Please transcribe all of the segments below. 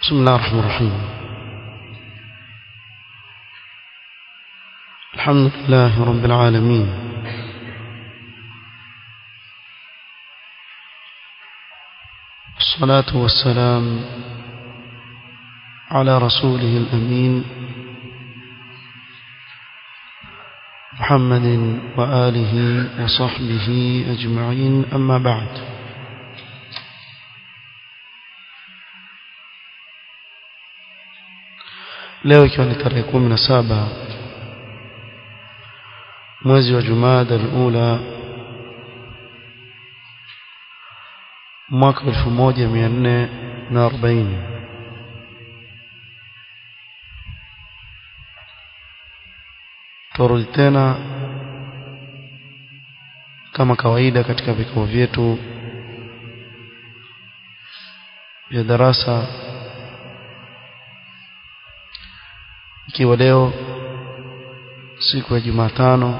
بسم الله الرحمن الرحيم الحمد لله رب العالمين الصلاة والسلام على رسوله الأمين محمد وآله وصحبه أجمعين أما بعد leo ikiwa ni tarehe kumi na saba mwezi wa Jumada al-Ula mwaka 1440 turudi tena kama kawaida katika vikao vyetu vya darasa ikiwa leo siku ya Jumatano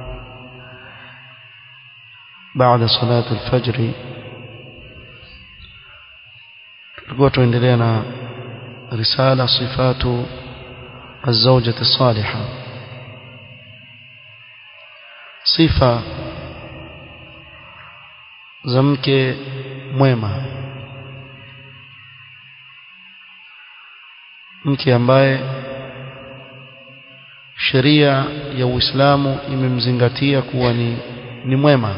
baada salatu alfajri tulikuwa tuendelea na risala sifatu الزوجة الصالحة صفة زمك mwema mke ambaye sheria ya Uislamu imemzingatia kuwa ni, ni mwema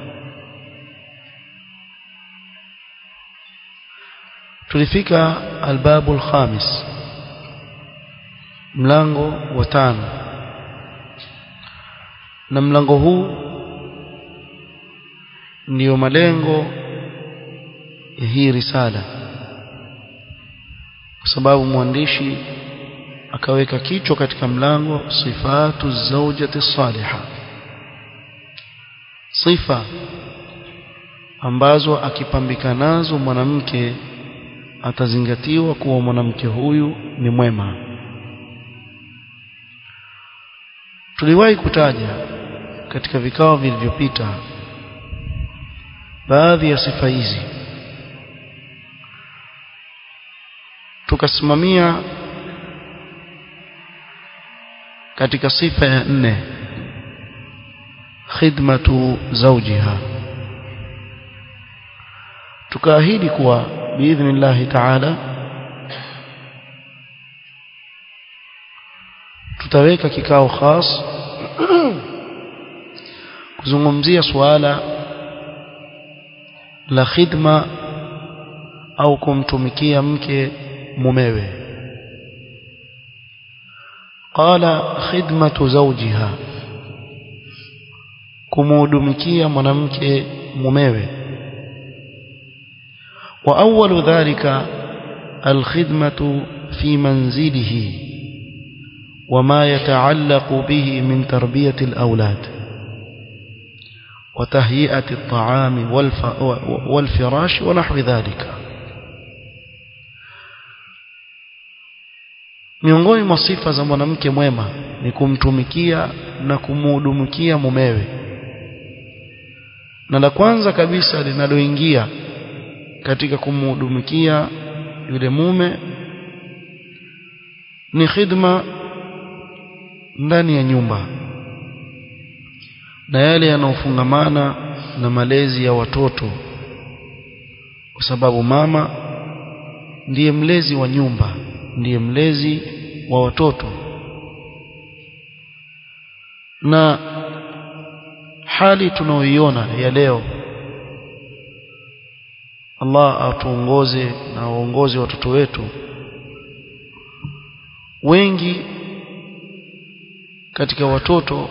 tulifika albabu alkhamis mlango wa tano na mlango huu ndiyo malengo ya hii risala kwa sababu mwandishi akaweka kichwa katika mlango sifatu zawjati salihah sifa ambazo akipambika nazo mwanamke atazingatiwa kuwa mwanamke huyu ni mwema tuliwahi kutaja katika vikao vilivyopita baadhi ya sifa hizi tukasimamia katika sifa ya nne khidmatu zawjiha tukaahidi kuwa biidhnillahi taala tutaweka kikao khas kuzungumzia suala la khidma au kumtumikia mke mumewe قال خدمة زوجها kumuhudumikia mwanamke mumewe wa awwalu dhalika alkhidmatu fi manzilihi وما يتعلق به من تربية الأولاد وتهيئة الطعام والفراش ونحو ذلك miongoni mwa sifa za mwanamke mwema ni kumtumikia na kumuhudumikia mumewe na la kwanza kabisa linaloingia katika kumuhudumikia yule mume ni khidma ndani ya nyumba na yale yanayofungamana na malezi ya watoto kwa sababu mama ndiye mlezi wa nyumba ndiye mlezi wa watoto na hali tunaoiona ya leo Allah atuongoze na waongoze watoto wetu wengi katika watoto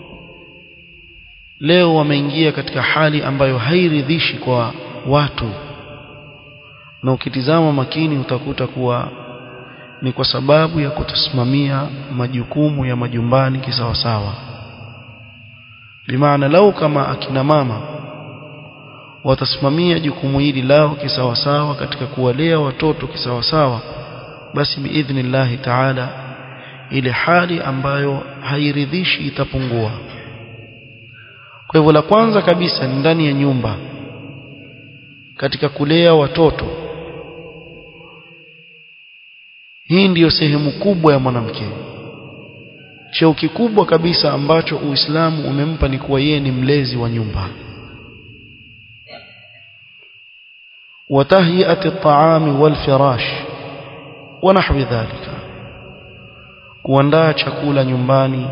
leo wameingia katika hali ambayo hairidhishi kwa watu na ukitizama makini utakuta kuwa ni kwa sababu ya kutosimamia majukumu ya majumbani kisawasawa bimaana lau kama akina mama watasimamia jukumu hili lao kisawasawa katika kuwalea watoto kisawasawa basi biidhnillahi taala ile hali ambayo hairidhishi itapungua kwa hivyo la kwanza kabisa ni ndani ya nyumba katika kulea watoto hii ndiyo sehemu kubwa ya mwanamke cheo kikubwa kabisa ambacho Uislamu umempa ni kuwa yeye ni mlezi wa nyumba وتهيئة الطعام والفراش ونحو ذلك kuandaa chakula nyumbani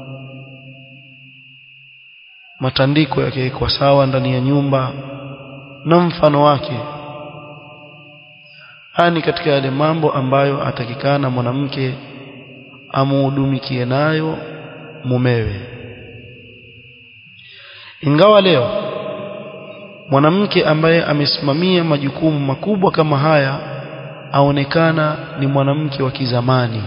matandiko yakiwekwa sawa ndani ya nyumba na mfano wake hani katika yale mambo ambayo atakikana mwanamke amuhudumikie nayo mumewe ingawa leo mwanamke ambaye amesimamia majukumu makubwa kama haya aonekana ni mwanamke wa kizamani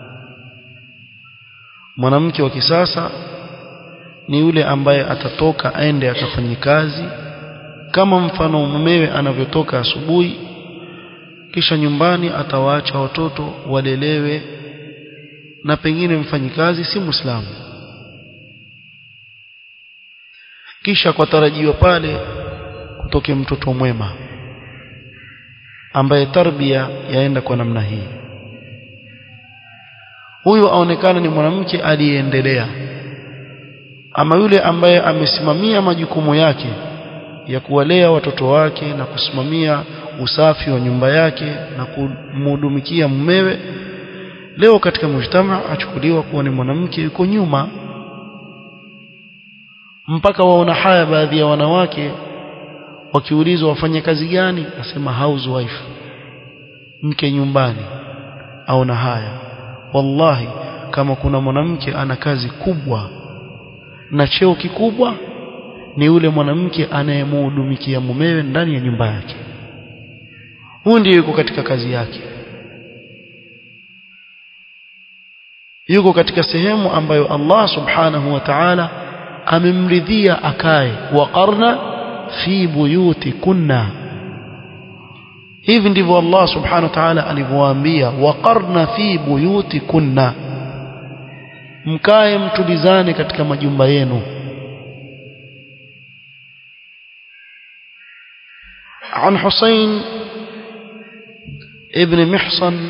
mwanamke wa kisasa ni yule ambaye atatoka aende akafanye kazi kama mfano mumewe anavyotoka asubuhi kisha nyumbani atawaacha watoto walelewe na pengine mfanyikazi si muislamu kisha kwa tarajio pale kutoke mtoto mwema ambaye tarbia yaenda kwa namna hii huyu aonekana ni mwanamke aliyeendelea ama yule ambaye amesimamia majukumu yake ya kuwalea watoto wake na kusimamia usafi wa nyumba yake na kumhudumikia mumewe leo katika mujtama achukuliwa kuwa ni mwanamke yuko nyuma mpaka waona haya baadhi ya wanawake wakiulizwa wafanye kazi gani nasema housewife mke nyumbani aona haya wallahi kama kuna mwanamke ana kazi kubwa na cheo kikubwa ni yule mwanamke anayemhudumikia mumewe ndani ya nyumba yake huyu ndiye yuko katika kazi yake yuko katika sehemu ambayo Allah subhanahu wa ta'ala amemridhia akae waqarna fi buyutikunna hivi ndivyo Allah subhanahu wa ta'ala alivyowaambia waqarna fi buyutikunna mkae mtulizane katika majumba yenu عن حسين ابن محصن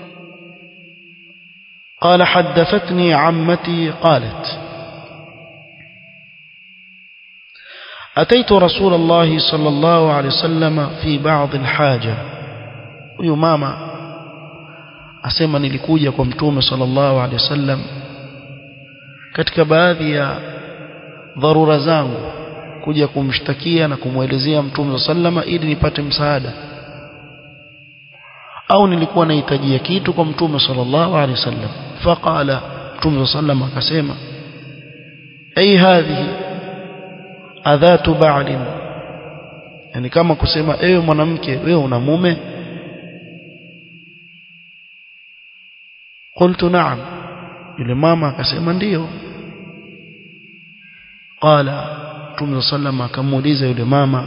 قال حدثتني عمتي قالت أتيت رسول الله صلى الله عليه وسلم في بعض الحاجة huyu mama asema nilikuja kwa mtume sallallahu alaihi wasallam katika baadhi ya dharura zangu kuja kumshtakia na kumwelezea mtume sallama ili nipate msaada au nilikuwa nahitajia kitu kwa mtume sallallahu alaihi wasallam faqala mtume sallama akasema ai hadhihi adhatu ba'lin yani kama kusema ewe mwanamke wewe una mume qultu na'am yule mama akasema ndiyo qala Mtume sallam akamuuliza yule mama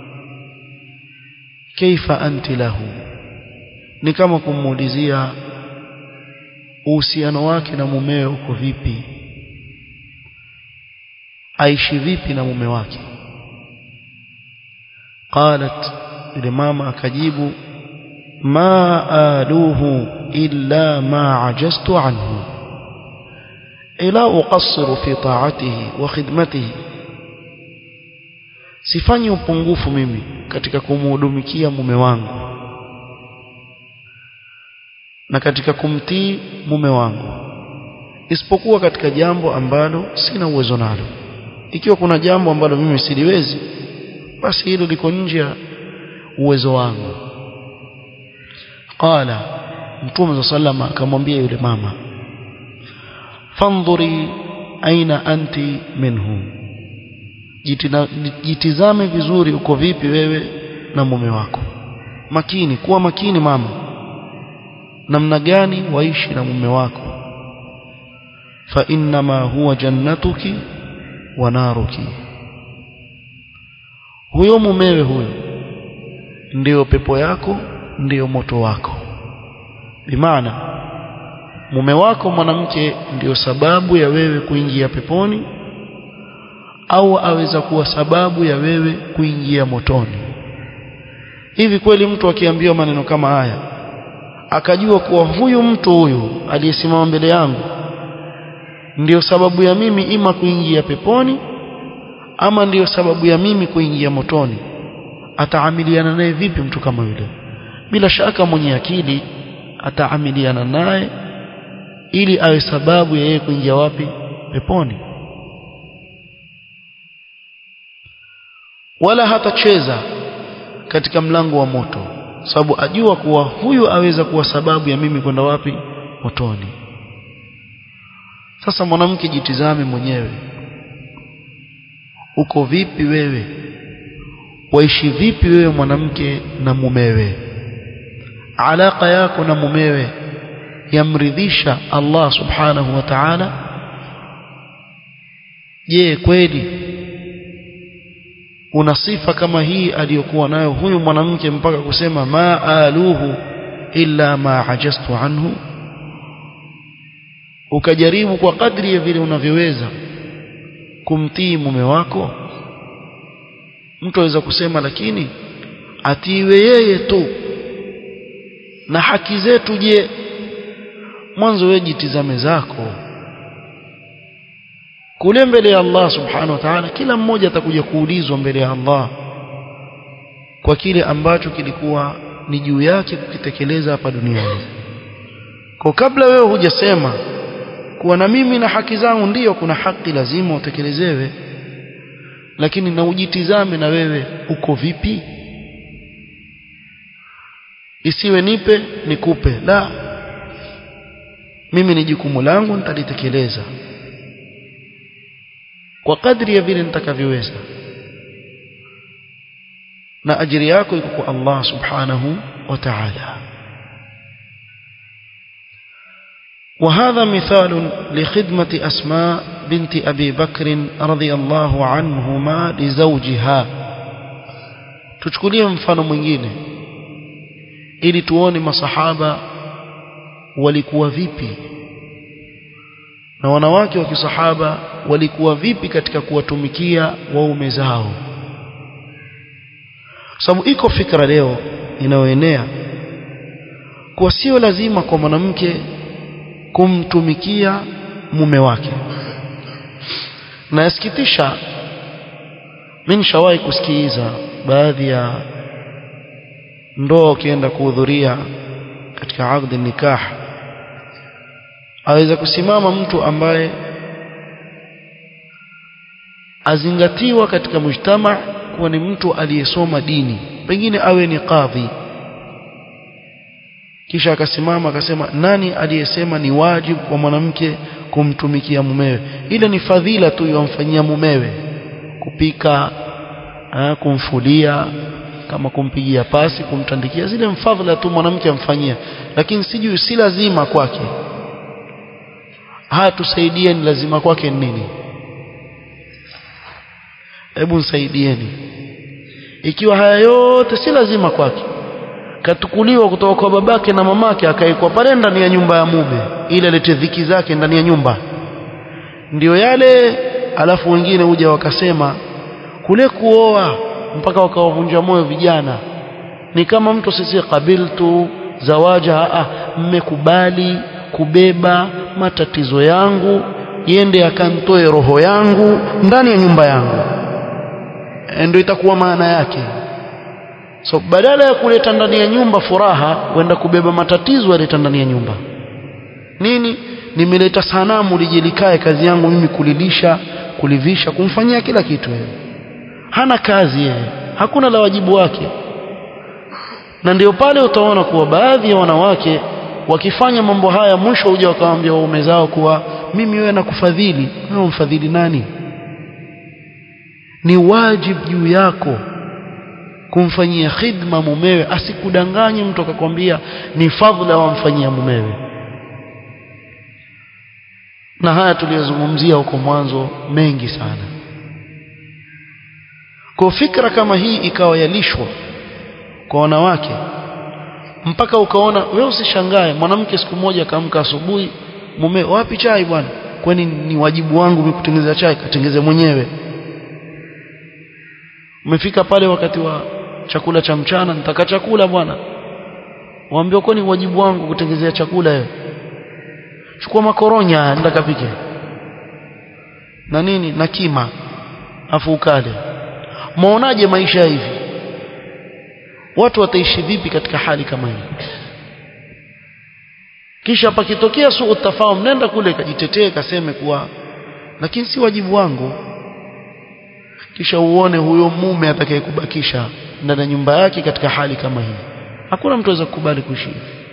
kaifa anti lahu ni kama kumuulizia uhusiano wake na mumewe uko vipi aishi vipi na mume wake qalat yule mama akajibu ma aluhu illa ma ajaztu anhu ila uqassiru fi ta'atihi wa khidmatihi sifanyi upungufu mimi katika kumhudumikia mume wangu na katika kumtii mume wangu isipokuwa katika jambo ambalo sina uwezo nalo ikiwa kuna jambo ambalo mimi siliwezi basi hilo liko nje ya uwezo wangu qala mtume sallama akamwambia yule mama fandhuri aina anti minhu jitizame vizuri uko vipi wewe na mume wako makini kuwa makini mama namna gani waishi na mume wako fa innama huwa jannatuki wa naruki huyo mumewe huyo ndiyo pepo yako ndiyo moto wako bimaana mume wako mwanamke ndiyo sababu ya wewe kuingia peponi au aweza kuwa sababu ya wewe kuingia motoni hivi kweli mtu akiambiwa maneno kama haya akajua kuwa huyu mtu huyu aliyesimama mbele yangu ndiyo sababu ya mimi ima kuingia peponi ama ndiyo sababu ya mimi kuingia motoni ataamiliana naye vipi mtu kama yule bila shaka mwenye akili ataamiliana naye ili awe sababu ya yeye kuingia wapi peponi wala hatacheza katika mlango wa moto sababu ajua kuwa huyu aweza kuwa sababu ya mimi kwenda wapi motoni sasa mwanamke jitizame mwenyewe uko vipi wewe waishi vipi wewe mwanamke na mumewe alaka yako na mumewe yamridhisha Allah subhanahu wa ta'ala je kweli una sifa kama hii aliyokuwa nayo huyu mwanamke mpaka kusema ma aluhu illa ma ajastu anhu ukajaribu kwa kadri ya vile unavyoweza kumtii mume wako mtu aweza kusema lakini atiiwe yeye tu na haki zetu je mwanzo wewe jitizame zako kule mbele ya Allah subhanahu wa ta'ala kila mmoja atakuja kuulizwa mbele ya Allah kwa kile ambacho kilikuwa ni juu yake kukitekeleza hapa duniani kwa kabla wewe hujasema kuwa na mimi na haki zangu ndiyo kuna haki lazima utekelezewe lakini na ujitizame na wewe uko vipi isiwe nipe nikupe la mimi ni jukumu langu nitalitekeleza kwa kadri ya vile nitakavyoweza na ajiri yako iko kwa Allah subhanahu wa ta'ala وهذا مثال لخدمة أسماء بنت أبي بكر رضي الله عنهما لزوجها tuchukulie mfano mwingine ili tuone masahaba walikuwa vipi na wanawake wa kisahaba walikuwa vipi katika kuwatumikia waume zao sababu iko fikra leo inayoenea kuwa sio lazima kwa mwanamke kumtumikia mume wake na yasikitisha mimi nishawahi kusikiliza baadhi ya ndoa ukienda kuhudhuria katika aqdi nikah aweza kusimama mtu ambaye azingatiwa katika mujtama kuwa ni mtu aliyesoma dini pengine awe ni kadhi kisha akasimama akasema nani aliyesema ni wajibu kwa mwanamke kumtumikia mumewe ile ni fadhila tu yomfanyia mumewe kupika aa, kumfulia kama kumpigia pasi kumtandikia zile mfadhila tu mwanamke amfanyia lakini sijui si lazima kwake haya tusaidieni lazima kwake nini hebu nisaidieni ikiwa haya yote si lazima kwake katukuliwa kutoka kwa babake na mamake akaekwa pale ndani ya nyumba ya mume ili alete dhiki zake ndani ya nyumba ndio yale alafu wengine huja wakasema kule kuoa mpaka wakawavunja moyo vijana ni kama mtu sisi kabiltu zawaja a mmekubali kubeba matatizo yangu yende akantoe roho yangu ndani ya nyumba yangu ndio itakuwa maana yake so badala ya kuleta ndani ya nyumba furaha kwenda kubeba matatizo yaleta ndani ya nyumba nini nimeleta sanamu lije likae kazi yangu mimi kulilisha kulivisha kumfanyia kila kitu yeye hana kazi yeye hakuna la wajibu wake na ndio pale utaona kuwa baadhi ya wanawake wakifanya mambo haya mwisho huja wakawaambia waume zao kuwa mimi wewe nakufadhili wewe mfadhili nani ni wajibu juu yako kumfanyia khidma mumewe asikudanganye mtu akakwambia ni fadhila wamfanyia mumewe na haya tuliyozungumzia huko mwanzo mengi sana kwa fikra kama hii ikawa yalishwa kwa wanawake mpaka ukaona wewe usishangae mwanamke siku moja akaamka asubuhi mume wapi chai bwana kwani ni wajibu wangu mimi kutengeneza chai katengeze mwenyewe umefika pale wakati wa chakula cha mchana nitaka chakula bwana waambie kwani wajibu wangu kutengezea chakula wewe chukua makoronya nenda kapike na nini na kima afu ukale muonaje maisha hivi watu wataishi vipi katika hali kama hii kisha pakitokea suu tafahum nenda kule kajitetee kaseme kuwa lakini si wajibu wangu kisha uone huyo mume atakayekubakisha ndani ya nyumba yake katika hali kama hii hakuna mtu aweza kukubali kuishi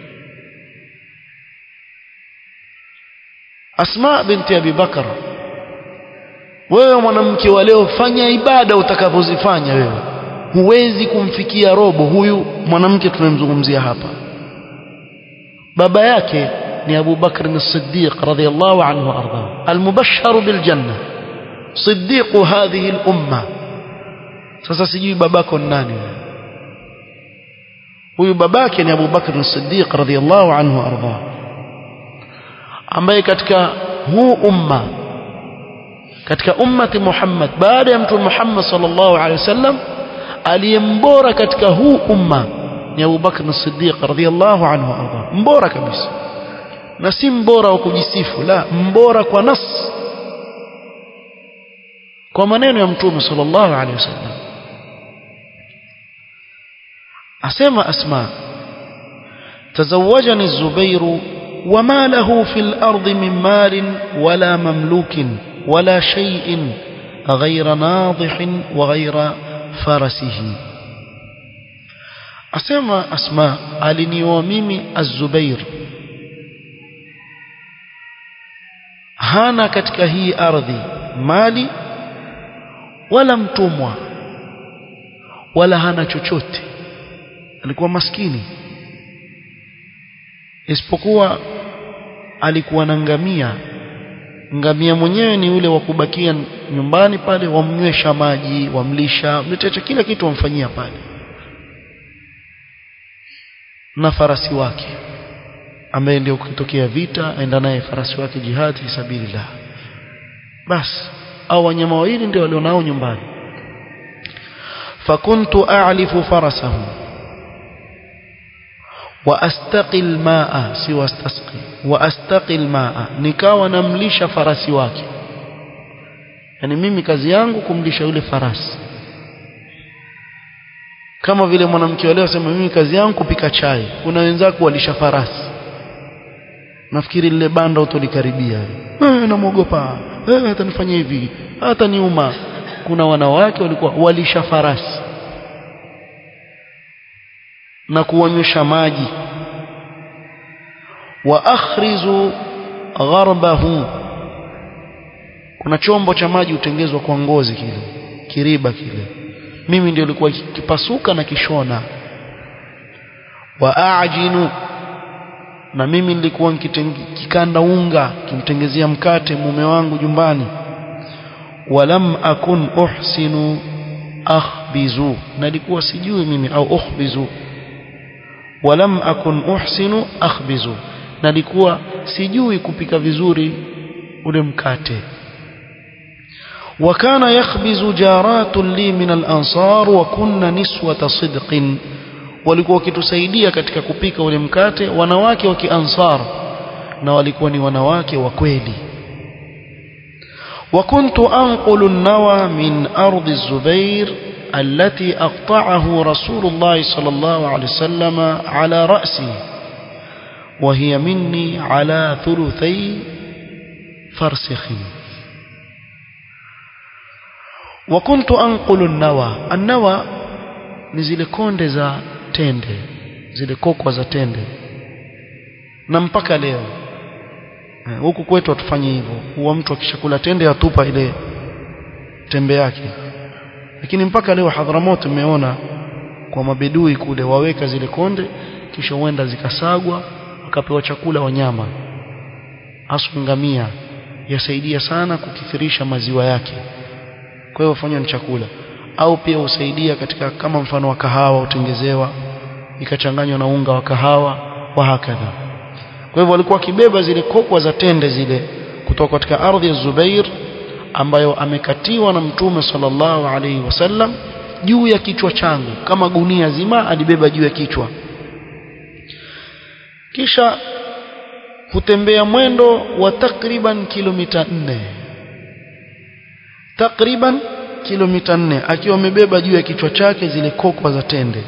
Asma binti Abi Bakar wewe mwanamke wa leo fanya ibada utakavyozifanya wewe huwezi kumfikia robo huyu mwanamke tunayemzungumzia hapa baba yake ni Abu Bakr as-Siddiq radhiyallahu anhu arda al-mubashshar bil janna siddiq hadhihi al-umma sasa sijui babako ni nani huyu babake ni Abu Bakr as-Siddiq radhiyallahu anhu arda ambaye katika huu umma katika ummati Muhammad baada ya mtume Muhammad sallallahu alaihi wasallam aliyembora katika huu umma ni Abu Bakr as-Siddiq radhiyallahu anhu arda mbora kabisa na si mbora wa kujisifu la mbora kwa nas kwa maneno ya mtume sallallahu alaihi wasallam asema asma تزوجني الزبير وما له في الأرض من مال ولا مملوك ولا شيء غير ناضح وغير فرسه أسمى أسماء ألني وميمي الزبير hana katika hii ardhi mali wala mtumwa wala hana chochote alikuwa maskini isipokuwa alikuwa na ngamia ngamia mwenyewe ni yule wa kubakia nyumbani pale wamnywesha maji wamlisha mletecha kila kitu wamfanyia pale na farasi wake ambaye ndio kutokea vita aenda naye farasi wake jihad fi sabilillah bas au wanyama wawili ndio walionao nyumbani fakuntu a'lifu farasahu واستقي الماء si wastasqi واستقي الماء nikawa namlisha farasi wake yani mimi kazi yangu kumlisha yule farasi kama vile mwanamke leo sema mimi kazi yangu kupika chai kuna wenzako walisha farasi nafikiri lile banda utolikaribia eh namuogopa eh atanifanyia hivi hata niuma kuna wanawake walikuwa walisha farasi na kuwanywesha maji wa akhrizu gharbahu kuna chombo cha maji utengezwa kwa ngozi kile kiriba kile mimi ndio nilikuwa kipasuka na kishona wa ajinu na mimi nilikuwa nikikanda unga kimtengezea mkate mume wangu jumbani walam akun uhsinu akhbizu nalikuwa sijui mimi au ukhbizu walam akun uhsinu akhbizu nalikuwa sijui kupika vizuri ule mkate وكان يخبز جارات لي من الأنصار وكنا نسوة صدق walikuwa wakitusaidia katika kupika ule mkate wanawake wa kiansar na walikuwa ni wanawake wa kweli وكنت أنقل النوى من أرض الزبير التي أقطعه رسول الله صلى الله عليه وسلم على رأسي وهي مني على ثلثي فرسخ وكنت أنقل النوى النوى نزل كوند za tende zile kokwa za tende na mpaka leo huku kwetu hatufanye hivyo huwa mtu akishakula tende atupa ile tembe yake lakini mpaka leo Hadhramut umeona kwa mabedui kule waweka zile konde kisha huenda zikasagwa wakapewa chakula wanyama hasa ngamia yasaidia sana kukithirisha maziwa yake kwa hiyo fanywa ni chakula au pia husaidia katika kama mfano wa kahawa utengezewa ikachanganywa na unga wa kahawa wa hakadha kwa hivyo walikuwa wakibeba zile kokwa za tende zile kutoka katika ardhi ya Zubair ambayo amekatiwa na mtume sallallahu alaihi wasallam juu ya kichwa changu kama gunia zima alibeba juu ya kichwa kisha kutembea mwendo wa takriban kilomita nne takriban kilomita nne akiwa amebeba juu ya kichwa chake zile kokwa za tende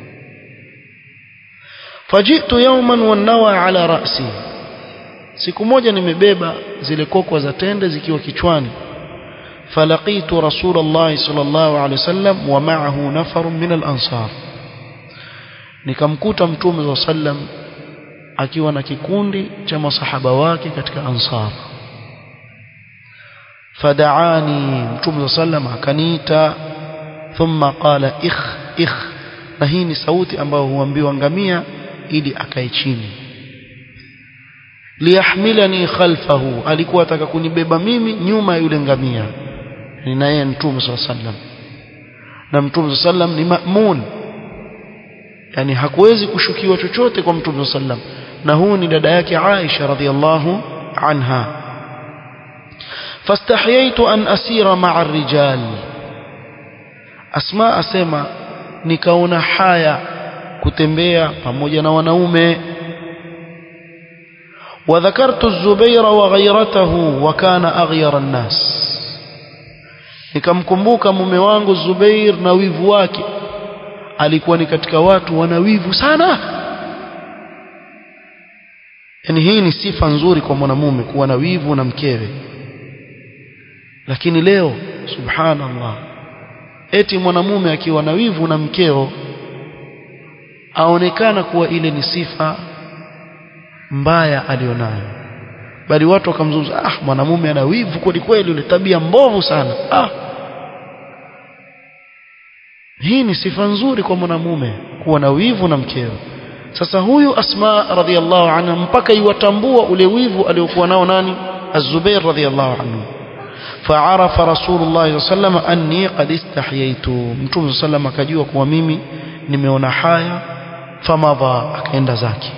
fajitu yawman wanawa ala rasi siku moja nimebeba zile kokwa za tende zikiwa kichwani falaqitu rasulullah sallallahu alaihi wasallam wa ma'ahu nafar min al-ansar nikamkuta mtume wa sallam akiwa na kikundi cha masahaba wake katika ansar fadaani mtume wa sallam akaniita thumma qala ikh ikh na hii ni sauti ambayo huambiwa ngamia ili akae chini liyahmilani khalfahu alikuwa ataka kunibeba mimi nyuma ya yule ngamia ni naye mtume sallam na mtume sallam ni ma'mun yani hakuwezi kushukiwa chochote kwa mtume sallam na huu ni dada yake Aisha radhiallahu anha fastahyaitu an asira ma'a ar-rijal asma asema nikaona haya kutembea pamoja na wanaume وذكرت الزبير وغيرته وكان أغير الناس nikamkumbuka mume wangu Zubair na wivu wake alikuwa ni katika watu wana wivu sana yani hii ni sifa nzuri kwa mwanamume kuwa na wivu na mkewe lakini leo subhanallah eti mwanamume akiwa na wivu na mkeo aonekana kuwa ile ni sifa mbaya alionayo bali watu wakamzungumza ah mwanamume ana wivu kweli kweli ile tabia mbovu sana ah hii ni sifa nzuri kwa mwanamume kuwa na wivu na mkeo sasa huyu asma radhiallahu anha mpaka iwatambua ule wivu aliokuwa nao nani az-zubair radhiallahu anhu فعرف رسول الله صلى الله عليه وسلم أني قد استحييت متوم صلى الله عليه وسلم akajua kuwa mimi nimeona haya famadha akaenda zake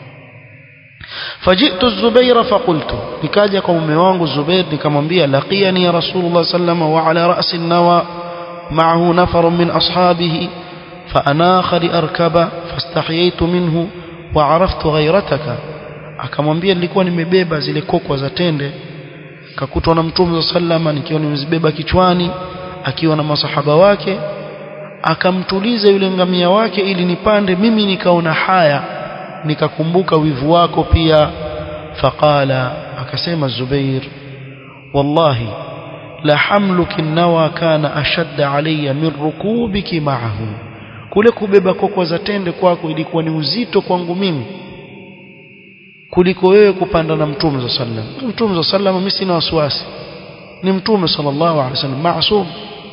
فجئت الزبير فقلت nikaja kwa mume wangu Zubair nikamwambia laqiyani Rasulullah sallallahu wa ala ra's an-nawa معه نفر من أصحابه فأناخ لأركب فاستحييت منه وعرفت غيرتك akamwambia nilikuwa nimebeba zile kokwa za tende kakutwa na mtume sallama nikiwa nimezibeba kichwani akiwa na masahaba wake akamtuliza yule ngamia wake ili nipande mimi nikaona haya nikakumbuka wivu wako pia faqala akasema Zubair wallahi la hamluki nawa kana ashadda alayya min rukubiki ma'ahu kule kubeba kokwa za tende kwako ilikuwa ni uzito kwangu mimi kuliko wewe kupanda na mtume za sallam mtume za sallam mimi sina wasiwasi ni mtume sallallahu alaihi wasallam maasum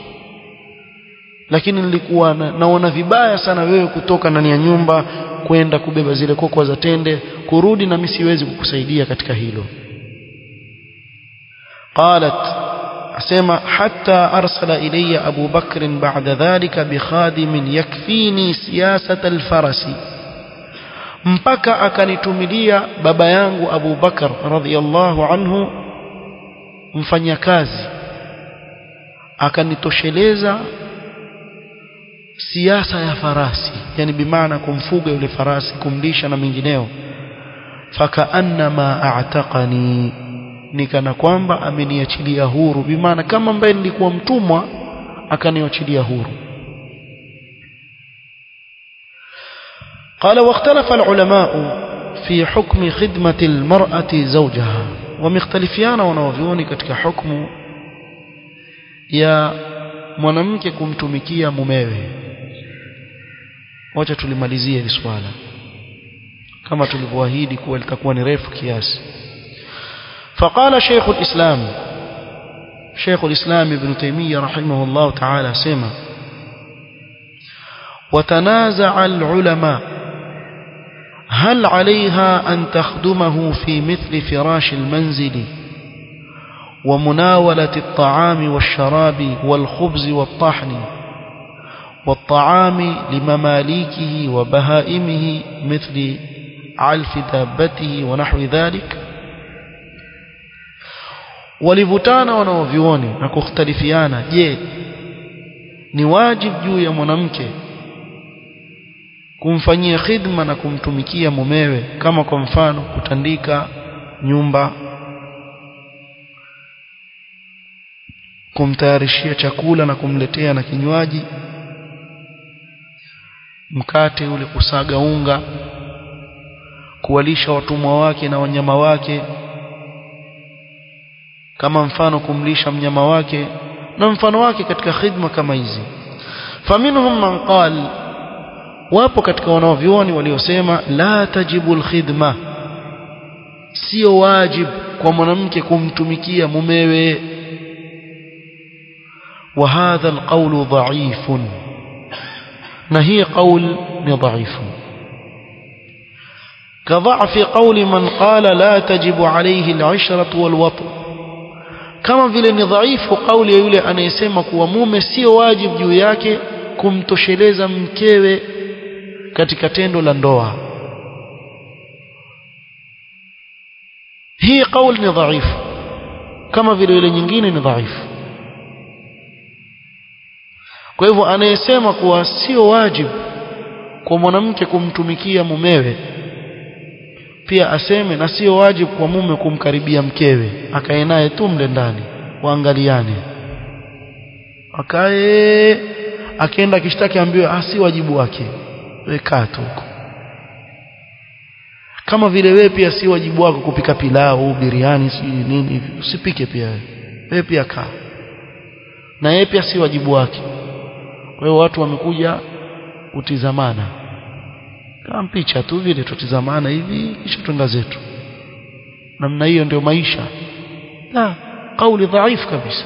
lakini nilikuwa na, naona vibaya sana wewe kutoka ndani ya nyumba kwenda kubeba zile kokwa za tende kurudi na mimi siwezi kukusaidia katika hilo qalat asema hatta arsala ilayya Abu Bakr ba'da dhalika bi khadimin yakfini siyasata al-farasi mpaka akanitumilia baba yangu Abu Bakar radhiyallahu anhu mfanyakazi akanitosheleza siasa ya farasi yani bimaana kumfuga yule farasi kumlisha na mengineo fakaannama a'taqani nikana kwamba ameniachilia huru bimaana kama ambaye nilikuwa mtumwa akaniachilia huru قال واختلف العلماء في حكم خدمة المرأة زوجها ومختلفيان wanaovioni katika hukumu ya mwanamke kumtumikia mumewe wacha tulimalizie hili swala kama tulivyoahidi kuwa litakuwa ni refu kiasi فقال شيخ الإسلام شيخ الإسلام ابن تيمية رحمه الله تعالى سمع وتنازع العلماء هل عليها أن تخدمه في مثل فراش المنزل ومناولة الطعام والشراب والخبز والطحن والطعام لمماليكه وبهائمه مثل علف دابته ونحو ذلك walivutana wanaovioni na kukhtalifiana je ni wajibu juu ya mwanamke kumfanyia khidma na kumtumikia mumewe kama kwa mfano kutandika nyumba kumtayarishia chakula na kumletea na kinywaji mkate ule kusaga unga kuwalisha watumwa wake na wanyama wake kama mfano kumlisha mnyama wake na mfano wake katika khidma kama hizi faminhum man qal wapo katika wanaovyuoni waliosema la tajibu alkhidma sio wajib kwa mwanamke kumtumikia mumewe وهذا القول ضعيف نهي قول ضعيف كضعف قول من قال لا تجب عليه العشرة والوطن kama vile ni dhaifu kauli ya yule anayesema kuwa mume sio wajibu juu yake kumtosheleza mkewe katika tendo la ndoa hii kauli ni dhaifu kama vile yule nyingine ni dhaifu kwa hivyo anayesema kuwa sio wajibu kwa mwanamke kumtumikia mumewe pia aseme na sio wajibu kwa mume kumkaribia mkewe akae naye tu mle ndani waangaliane akae akienda akishtaki ambiwe ah si wajibu wake weka tu huko kama vile wewe pia si wajibu wako kupika pilau biriani si nini usipike pia wewe wewe pia kaa na yeye pia si wajibu wake kwa hiyo watu wamekuja kutizamana kama picha tu vile tutizamana hivi kisha twenda zetu namna hiyo ndio maisha la kauli dhaifu kabisa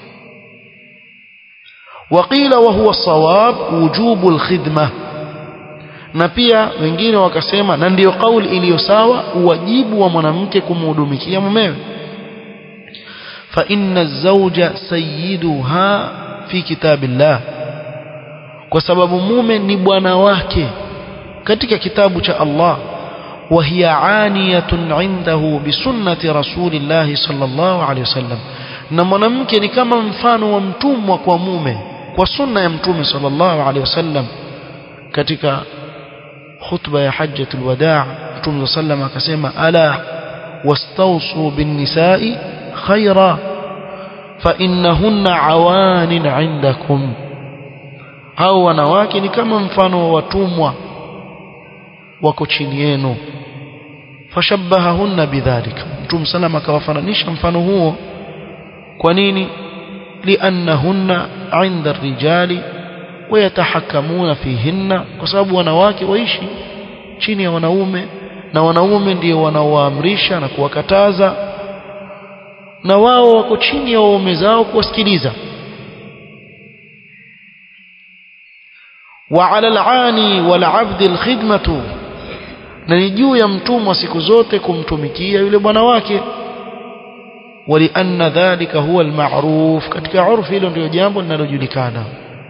وقيل وهو الصواب وجوب الخدمه na pia wengine wakasema na ndiyo kauli iliyo sawa uwajibu wa mwanamke kumhudumikia mumewe fa inna zawja sayyiduha fi kitabillah kwa sababu mume ni bwana wake katika kitabu cha Allah wa hiya aniyatun indahu bi sunnati rasulillah sallallahu alaihi wasallam na mwanamke ni kama mfano wa mtumwa kwa mume kwa sunna ya mtume sallallahu alaihi wasallam katika khutba ya hajjatul wadaa mtume sallam akasema ala wastawsu bin nisa'i khaira fa innahunna awanin indakum hao wanawake ni kama mfano wa watumwa wako chini yenu fashabbahahunna bidhalika mtume sallam akawafananisha mfano huo kwa nini liannahunna inda rijali wayatahakamuna fihinna kwa sababu wanawake waishi chini ya wanaume na wanaume ndio wanaowaamrisha na kuwakataza na wao wako chini ya waume zao kuwasikiliza وعلى العاني والعبد الخدمة na ni juu ya mtumwa siku zote kumtumikia yule bwana wake walianna dhalika huwa almaruf katika urfu hilo ndio jambo linalojulikana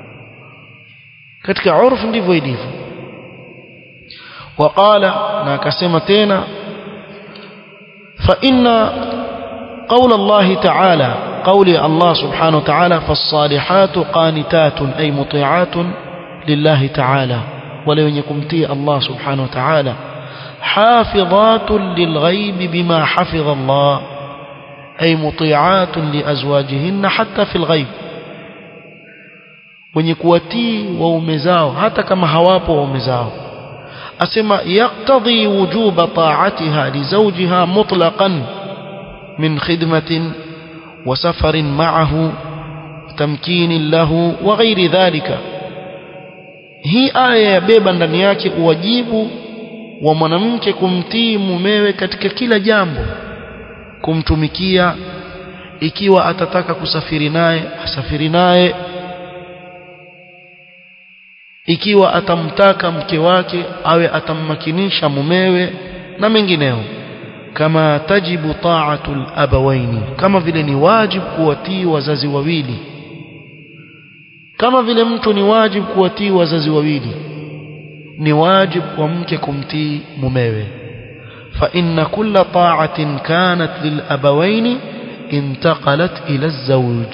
katika urfu ndivyo ilivyo waqala na akasema tena fa inna قول الله تعالى قول الله سبحانه وتعالى فالصالحات قانتات أي مطيعات لله تعالى ولو يكمتي الله سبحانه وتعالى حافظات للغيب بما حفظ الله أي مطيعات لأزواجهن حتى في الغيب wenye kuwatii waume zao hata kama hawapo waume zao asema yaktadhi wujuba ta'atiha li zawjiha mutlaqan min khidmatin wa safarin ma'ahu tamkinin lahu wa ghairi dhalika hii aya yabeba ndani yake uwajibu wa mwanamke kumtii mumewe katika kila jambo kumtumikia ikiwa atataka kusafiri naye asafiri naye ikiwa atamtaka mke wake awe atammakinisha mumewe na mengineo kama tajibu ta'atul abawaini kama vile ni wajibu kuwatii wazazi wawili kama vile mtu ni wajibu kuwatii wazazi wawili ni wajibu kwa mke kumtii mumewe fa inna kulla ta'atin kanat lil abawaini intaqalat ila zawj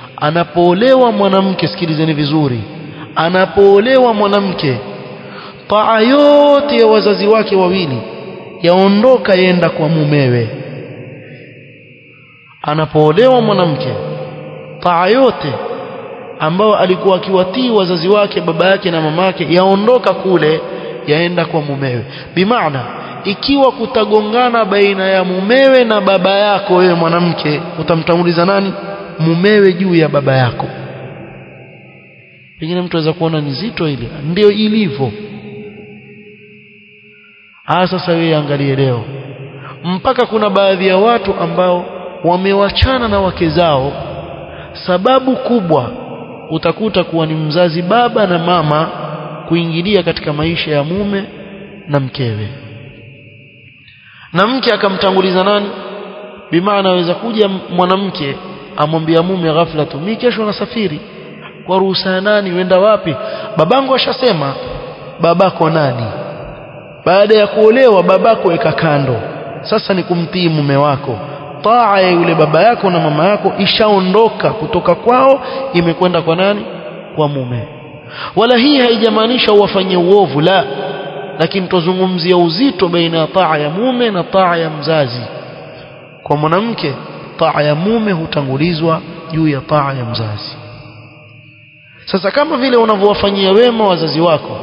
anapoolewa mwanamke sikilizeni vizuri anapoolewa mwanamke taa yote ya wazazi wake wawili yaondoka yenda kwa mumewe anapoolewa mwanamke taa yote ambao alikuwa akiwatii wazazi wake baba yake na mamake yaondoka kule yaenda kwa mumewe bimaana ikiwa kutagongana baina ya mumewe na baba yako wewe mwanamke utamtanguliza nani mumewe juu ya baba yako pengine mtu aweza kuona ni zito ile ndio ilivyo ah sasa wewe angalie leo mpaka kuna baadhi ya watu ambao wamewachana na wake zao sababu kubwa utakuta kuwa ni mzazi baba na mama kuingilia katika maisha ya mume na mkewe na mke akamtanguliza nani bimaana aweza kuja mwanamke amwambia mume ghafla tu mimi kesho nasafiri kwa ruhusa nani uenda wapi babangu ashasema babako nani baada ya kuolewa babako weka kando sasa ni kumtii mume wako taa ya yule baba yako na mama yako ishaondoka kutoka kwao imekwenda kwa nani kwa mume wala hii haijamaanisha uwafanyie uovu la lakini tuzungumzia uzito baina ya taa ya mume na taa ya mzazi kwa mwanamke taa ya mume hutangulizwa juu ya taa ya mzazi sasa kama vile unavyowafanyia wema wazazi wako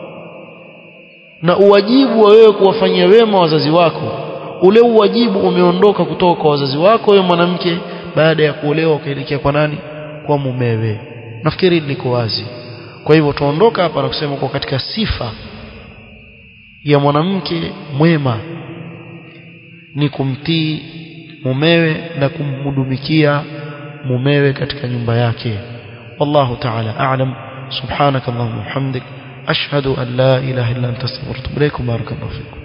na uwajibu wa wewe kuwafanyia wema wazazi wako ule uwajibu umeondoka kutoka kwa wazazi wako wewe mwanamke baada ya kuolewa ukaelekea kwa nani kwa mumewe nafikiri liko wazi kwa hivyo tuondoka hapa na kusema kwa katika sifa ya mwanamke mwema ni kumtii mumewe na kumhudumikia mumewe katika nyumba yake والله تعالى أعلم سبحانك اللهم وبحمدك أشهد أن لا إله إلا أنت استغفرك وأتوب إليك بارك الله فيكم